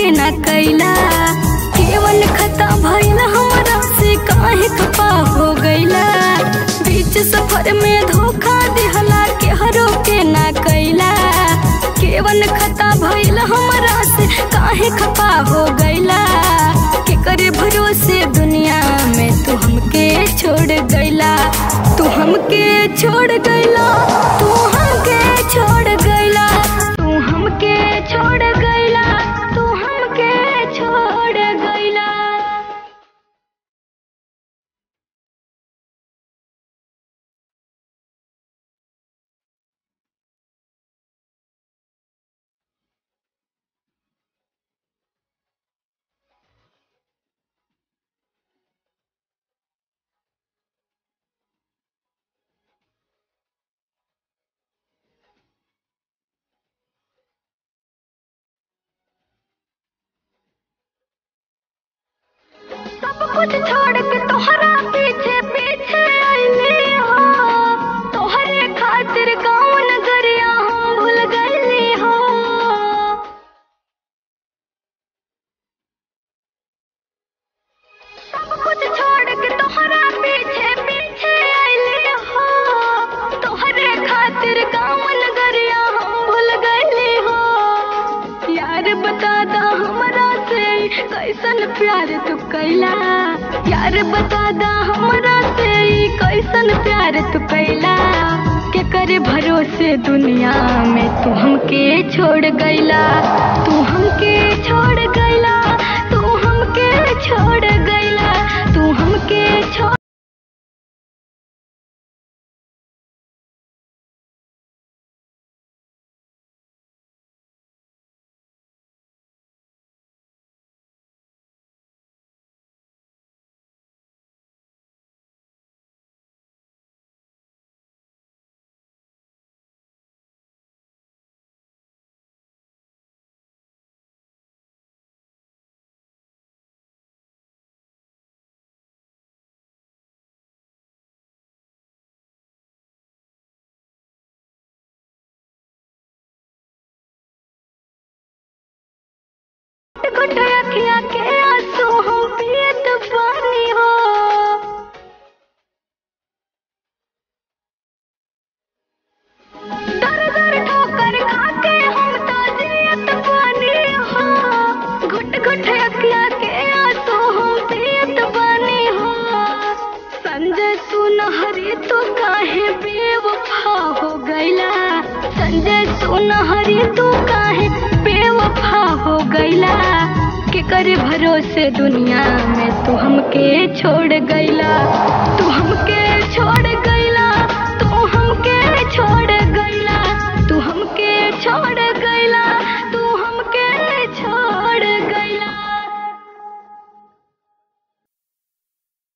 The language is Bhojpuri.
के ना कैला केवन खता भइल हमरा से काहे खपा हो गइला बीच सफर में धोखा दिहला केहरो के ना कैला केवन खता भइल हमरा से काहे खपा हो गइला केकरे भरोसे दुनिया में तू हमके छोड़ गइला तू हमके छोड़ गइला तू हमके छोड़ गइला तू हमके छोड़ गइला तू हमके छोड़ गइला सब कुछ छोड़ के तोहरा पीछे पीछे आईली हो तोहरे खातिर गाँव नगरिया हम भूल गईली हो सब कुछ छोड़ के तोहरा पीछे पीछे आईली हो तोहरे खातिर गाँव नगरिया हम भूल गईली हो यार बता दा हमरा से कैसन प्यार तू कैला यार बता दा हमरा से कैसन प्यार तू कैला के करे भरोसे दुनिया में तू हमके छोड़ गइला तू हमके छोड़ गइला तू हमके छोड़ गइला तू हमके छोड़ घुट अखियाँ के आंसू हम पियत पानी हो दर दर ठोकर खाके हम तो जियत पानी हो घुट घुट अखियाँ के आंसू हम पियत पानी हो संजय तू नहरी तू काहे बेवफा हो गइला संजय तू नहरी तू काहे बेवफा हो गइला के करे भरोसे दुनिया में तू हमके छोड़ गइला तू हमके छोड़ गइला